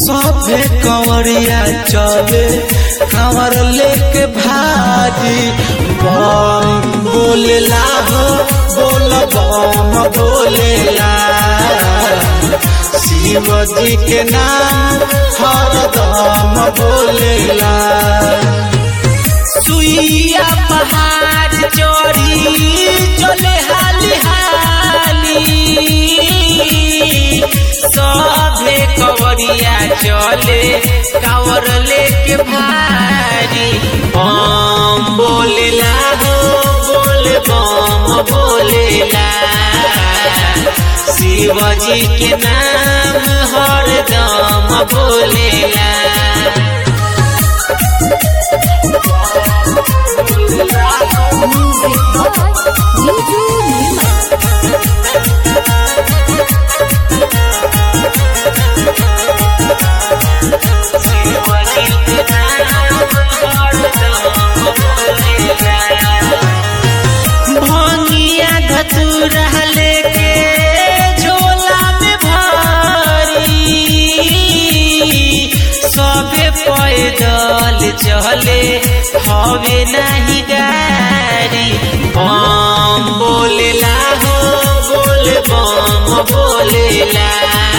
सभे कंवरिया चले कंवर लेके भारी बम बोलेला हो बोल बम बोलेला शिव जी के नाम हरदम बोलेला सुइया पहाड़ चोरी चले हाली हाली सभे कवरिया चले कावर लेके भारी बम बोलेला हो बोल बम बोलेला शिवजी के नाम हरदम बोलेला Music by Niju Nirmal. भंगिया धतूरा लेके झोला में भरी सबे पैदल चले हवे नहीं गाड़ी बम बोलेला हो बोल बम बोलेला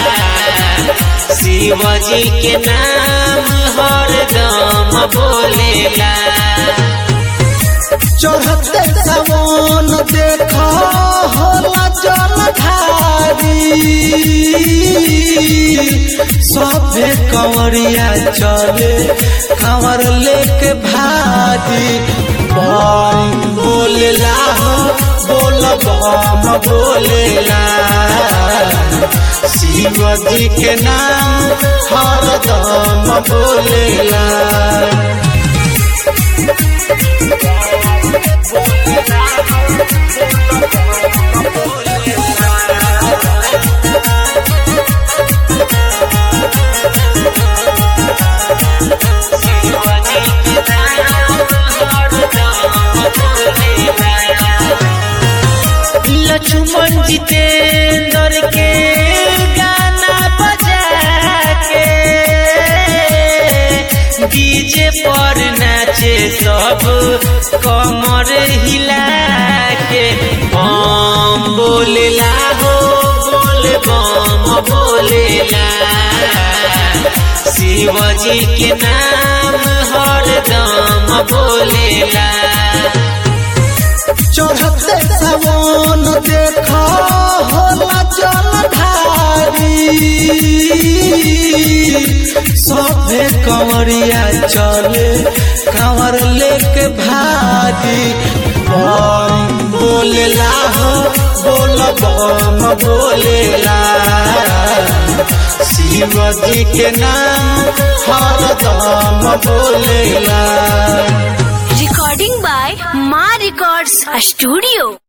शिवजी के नाम हरदम बोलेला चढ़ते सवन देखा होला जल धारी सभे कंवरिया चले कंवर लेके भारी बम बोलेला हो बोल बम बोलेला शिव जी के नाम हरदम बोलेला लक्ष्मण जितेंद्र के गाना बजा के डीजे पर नाचे सब कमर हिला के बम बोलेला हो बोल बम बोलेला शिवजी के नाम हरदम बोलेला चढ़ते सवन देखा होला जल धारी सभे कंवरिया चले कंवर लेके भारी बम बोलेला हो बोल बम बोलेला शिव जी के नाम हरदम बोलेला Recording by Ma Records Studio.